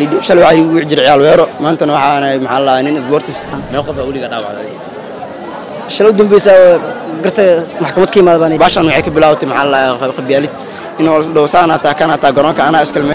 shalay waxaa igu jiray ciyaal weero maantana waxaana maxaa la nin isboortis meel qof weliga dhaawacday shalay u dambaysa garta maxkamad ka imaada baan baashan waxay ka bilaabatay maxaa la qabyaalid inuu dhow saan hataa kan hataa garoonka anaa iskalme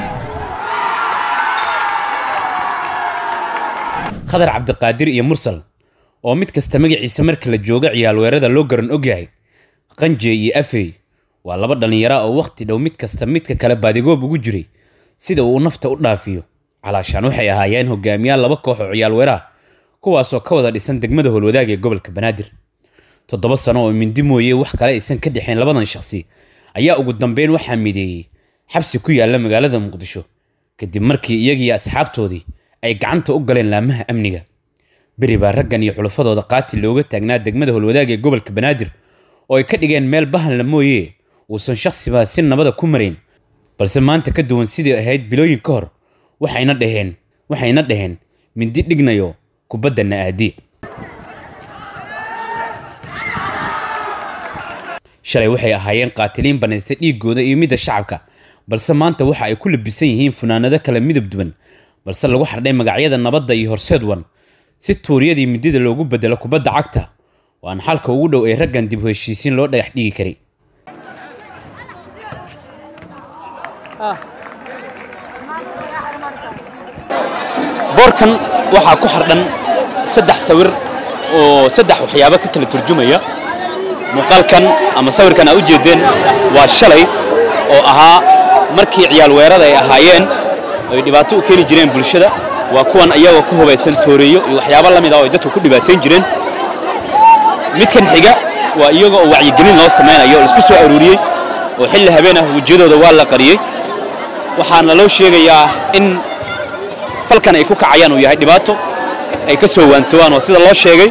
khadar cabdiqaadir iyo mursal oo mid kasta magaciisa marka la joogo ciyaalweerada loo garan ogyahay qanje iyo afey waa laba dhallinyara oo wakhti dhow mid kasta midka kale baadigoob ugu jiray sida uu nafta u dhaafiyo calaashaan waxay ahaayeen hogaamiyaal laba koox oo ciyaalweeraha kuwaasoo ka wada dhisan degmada howlwadaag ee gobolka banaadir toddoba sano oo mindi mooye wax kale aysan ka dhexayn labadan shakhsi ayaa ugu dambeyn waxaa mideeyey xabsi ku yaalla magaalada muqdisho kadib markii iyagiiyo asxaabtoodii ay gacanta u galeen laamaha amniga beri baa raggan iyo xulafadooda qaati looga taagnaa degmada howlwadaag ee gobolka banaadir oo ay ka dhigeen meel bahanla mooye uusan shakhsibaa si nabada ku marayn balse maanta ka duwan sidii ahayd bilooyin ka hor waxayna dhaheen waxayna dhaheen mindi dhignayo kubaddanna aadi shalay waxay ahaayeen qaatiliin banaystay dhiigooda iyo midda shacabka balse maanta waxa ay ku labisan yihiin funaanado kala midab duwan balse lagu xardhay magacyada nabadda iyo horseedwan si tuuryadii midida loogu bedelo kubadda cagta oo aan xalka ugu dhow ee raggan dib u heshiisiin loo dhagax dhigi karay boorkan waxaa ku xardhan saddex sawir oo saddex waxyaabo ka kala turjumaya muuqaalkan ama sawirkan aa u jeedeen waa shalay oo ahaa markii ciyaal weerada ay ahaayeen ay dhibaato u keeni jireen bulshada waa kuwan iyagoo ku hubaysan tooreeyo iyo waxyaabo la mid ah oo ay dadku ku dhibaatayn jireen midkan xiga waa iyaga oo wacyigelin loo samaynayo oo laisku soo aruuriyey oo xilli habeen ah wejiyadooda waa la qariyey waxaana loo sheegayaa in falkan ay ku kacayaan uu yahay dhibaato ay ka soo waantowaan oo sida loo sheegay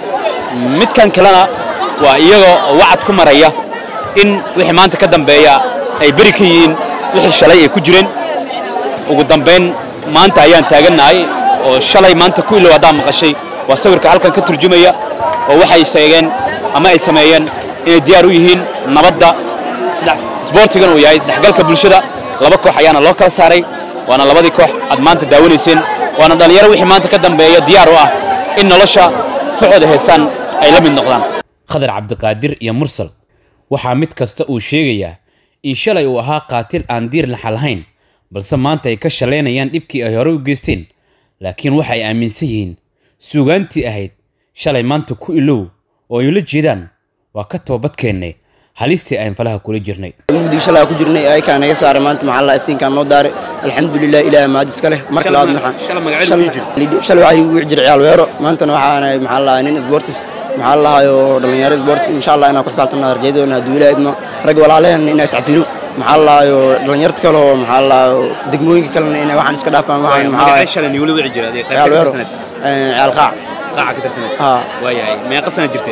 midkan kalena waa iyaga oo wacad ku maraya in wixii maanta ka dambeeya ay beri ka yihiin wixii shalay ay ku jireen ugu dambayn maanta ayaan taagannahay oo shalay maanta ku ilow haddaa maqashay waa sawirka halkan ka turjumaya oo waxay sheegeen ama ay sameeyeen inay diyaar u yihiin nabadda isboortigan uu yahay isdhexgalka bulshada laba koox ayaana loo kala saaray waana labadii koox aad maanta daawanayseen waana dhallinyaro wixii maanta ka dambeeya diyaar u ah in nolosha fuxooda haystaan ay la mid noqdaan khadar cabdiqaadir iyo mursal waxaa mid kasta uu sheegayaa in shalay uu ahaa qaatil aan diir laxa lahayn balse maanta ay ka shalaynayaan dhibkii ay hore u geysteen laakiin waxa ay aaminsan yihiin suugaantii ahayd shalay maanta ku ilow oo ay ula jeedaan waa ka toobadkeennay halistii aan falaha kula jirnay mugdii shalay ku jirnay ayakaa naga saaray maanta maxaa la iftiinkaan noo daaray alxamdulilah ilaah maad iska leh marka labaad maxaa shalay waxaa igu jiray ciyaal weero maantana waxaana maxaa la nin isboortis maxaa la lahayo dhalinyaro isboortis insha allah inaan ku xifaaltana arjaydoona hadduu ilaah idmo rag walaalehen inaa iscafino maxaa la lahayo dhalinyarta kale oo maxaa la lahayo degmooyinka kalena inay waxaan iska dhaafaan waxaan maxaa ciyaal weero ciyaal qaac qaaca ka tirsaneed haa waayahay meeqa sana jirteen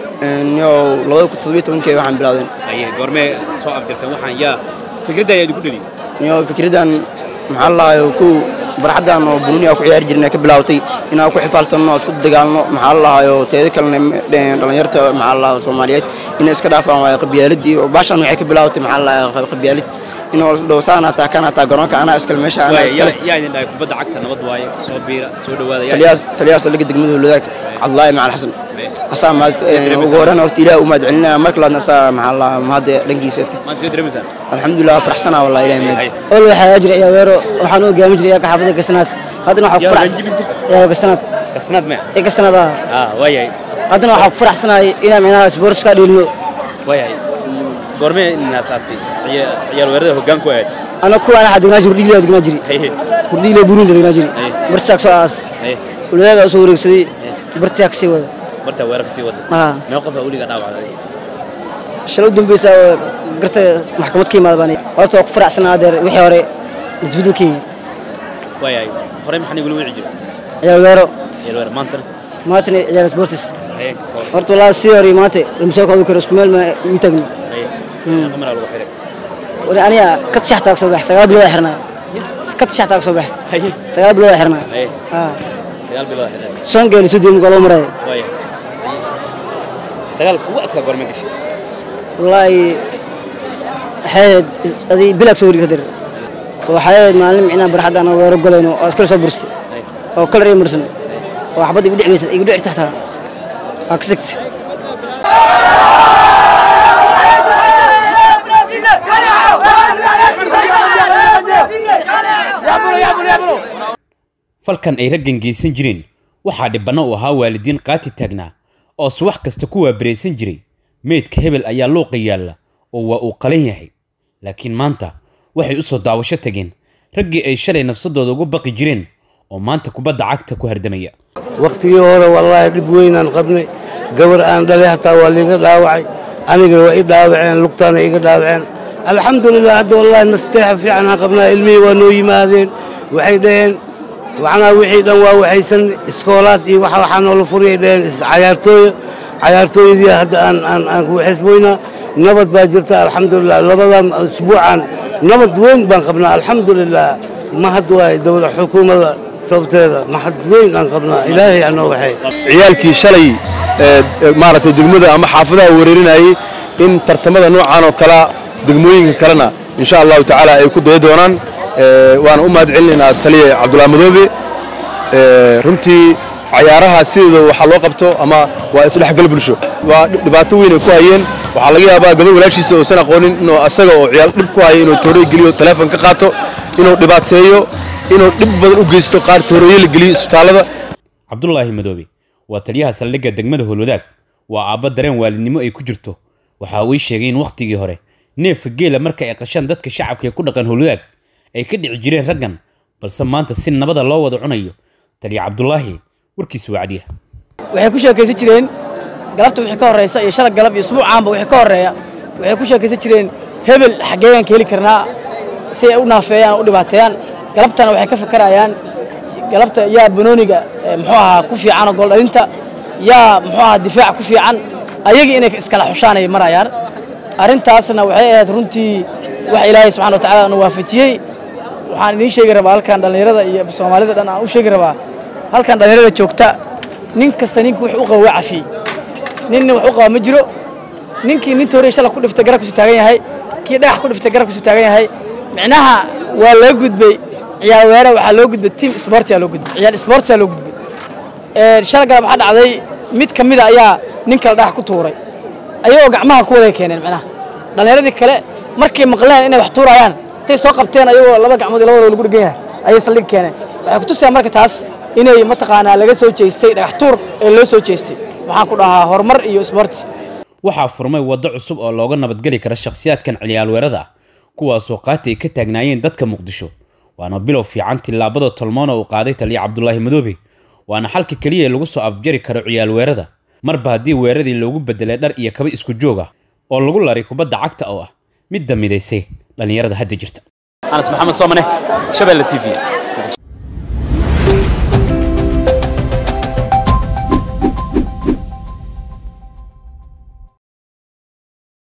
yo labada kun toddobiyo tobankii waxaan bilaawdeen aye goormee soo afdirteen waxaan yaa fikradda ayaa idinku dheli yo fikraddan maxaa la lahayo kow barxaddan oo bununi aa ku ciyaari jirnay ka bilaawtay inaan ku xifaaltanno isku dagaalno maxaa la lahayo teeda kalena dhalinyarta maxaa la lahayo soomaaliyeed inay iska dhaafaan waayo qabyaaladii baashan waxay ka bilaawtay maxaa la lahayo qabyaalid inuu dhow saan hataa kan hataa garoonka anaa iskale meesha anaa iskale yaa idin dhahay kubadda cagta nabad waaye soo biira soo dhawaada taliyaas taliyaas laga degmada howladaag cabdulaahi macal xasan asaa mahad ugu horreyn horta ilaah u mahad celinaya marka labaadna asaa maxaa la lahaa mahadda dhankiisa maad soo dareemaysaa alxamdulilah faraxsanaa wallahi ilahi mahad ol waxaa jira ciyaal weero waxaan u hogaamin jiray yaaka xaafadda gastanaad haddana waxaa ku faraxsan yaa gastanaad kasnaad mee ee gastanaad ah ah waayahay haddana waxaa ku faraxsanahay inaan micnaha sports ka dheelino waayahay goormee inaasaasi ciyaal weerada hoggaan ku ahayd ana kuwa ana degnaa jiri hurdhiile degnaa jiri haye hurdhiile burundi degnaa jiri Hey. barsaak soo aas haye uladaga soo wareegsaday bartiyaa kasii wada bartaa weerarka sii wada haa mee qofaa weliga dhaawacday shalay u dambaysa garta maxkamad ka imaada baan horta waa ku faraxsanaa adeer wixii hore isbedelkii waayahay horey maxaa nigula wici jiray ciyaal weero ciyaal weerar maantana maantana ciyaal sportis haye horta wallaahi sidii hore iyo maanta lama soo koobi karo isku meel ma ii taagni haye qamara lagu xiray wani aniga ka tishaxtaa ka soo bax sagaal bilood xirnaa ka tishaxtaa ka soo bax haye sagaal bilood xirnaa haye haa dagaal bilood xiray soon geeli soo deemi loo maraya waayahay dagaalka ugu adkaa goormee gashay wallaahi waxay ahayd adii bilaag soo wareegta dir waxaa maalin micnaa barxadda aan weero golayno oo iskala soo burstay oo kalar ii marsan oo xabad igu dhicmaysa igu dhici taxtaa waa ka sigtay falkan ay raggan geysan jireen waxaa dhibbanno u ahaa waalidiin qaati taagnaa oo subax kasta ku waabaraysan jiray meydka hebel ayaa luuqa yaalla oo waa uu qalan yahay laakiin maanta waxay u soo daawasho tageen raggii ay shalay nafsadooda ugu baqi jireen oo maanta kubadda cagta ku hardamaya wakhtigii hore wallaahi dhib weynaan qabnay gabar aan dhalay hataa waa liiga dhaawacay anigana waa ii dhaawaceen lugtaana iga dhaawaceen alxamdulilah hadda wallaahi nasteexa fiican aan qabnaa ilmihii waa noo yimaadeen waxay dhaheen macnaa wixii dhan waa waxaysan iskoolaad iyo waxa waxaa noola furiyay dhaheen cayaartooya cayaartooyadii hadda aan aan aan ku xisboynaa nabad baa jirta alxamdulilah labadan usbuucan nabad weyn baan qabnaa alxamdulilah mahad waay dowla xukuumadda sababteeda mahad weyn aan qabnaa ilaahay anoo waxay ciyaalkii shalay maaragtay degmada ama xaafadaha weerarinayay in tartamada noocan oo kalea degmooyinka kalena insha allahu tacaala ay ku daya doonaan waana u mahad celinaynaa taliya cabdullaahi madoobe runtii cayaaraha sideeda waxaa loo qabto ama waa isdhexgal bulsho waa dhibaato weyn ay ku hayeen waxaa laga yaabaa gabar walaashiisa uusan aqoonin inuu asaga oo ciyaal dhib ku haya inuu toorey geliyo teleefon ka qaato inuu dhibaateeyo inuu dhib badan u geysto qaar tooreeye la geliyo isbitaallada cabdulaahi madoobe waa taliyaha saldhigga degmada howlwadaag waa aabba dareen waalidnimo ay ku jirto waxa uu ii sheegay in wakhtigii hore neefka geela marka ay qashaan dadka shacabka ee ku dhaqan howlwadaag ay ka dhici jireen raggan balse maanta si nabada loo wada cunayo taliya cabdulaahi warkiisu waa cadiya waxay ku sheekaysan jireen galabta wixii ka horreysa iyo shalay galab iyo isbuucaanba wixii ka horreeya waxay ku sheekaysan jireen hebel xaggeeyaan ka heli karnaa si ay u naafeeyaan oo u dhibaateeyaan galabtana waxay ka fakarayaan galabta yaa banooniga muxuu ahaa ku fiican oo gooldhalinta yaa muxuu ahaa difaac ku fiican ayagii inay iskala xushaan ay marayaan arrintaasna waxay ahayd runtii wax ilaahay subxana wa tacaala na waafajiyey waxaan idiin sheegi rabaa halkan dhallinyarada iyo soomaalida dhan aan u sheegi rabaa halkan dhallinyarada joogta nin kasta ninka wuxuu u qaba waa cafiyey ninna wax u qaba ma jiro ninkii nin tooriya shala ku dhiftay garabkiisu taagan yahay kii dhagax ku dhiftay garabkiisu taagan yahay micnaha waa loo gudbay ciyaal weera waxaa loo gudbay team sportia loo gudbay ciyaal sportia loo gudbay shala galab waxaa dhacday mid ka mida ayaa nin kale dhagax ku tuuray ayagoo gacmaha ku waday keeneen micnaha dhallinyaradii kale markay maqleen inay wax tuurayaan intay soo qabteen ayagoo laba gacmood iyo labadooda lagu dhegan yahay ayay saldhig keeneen waxay kutusayaan marka taas inay mataqaanaa laga soo jeestay dhagax tuur ee loo soo jeestay waxaan ku dhahaa horumar iyo sports waxaa furmay waddo cusub oo looga nabadgeli kara shakhsiyaadkan ciyaalweerada ah kuwaasoo qaati ay ka taagnaayeen dadka muqdisho waana bilow fiican tillaabada tolmoona uu qaaday taliya cabdulaahi madoobe waana xalka keliya ee lagu soo afjari karo ciyaalweerada marba haddii weeradii loogu bedelay dhar iyo kaba isku joog ah oo lagu laray kubadda cagta oo ah midda midaysay dhallinyarada hadda jirta anas maxamed soomane shabeelle t v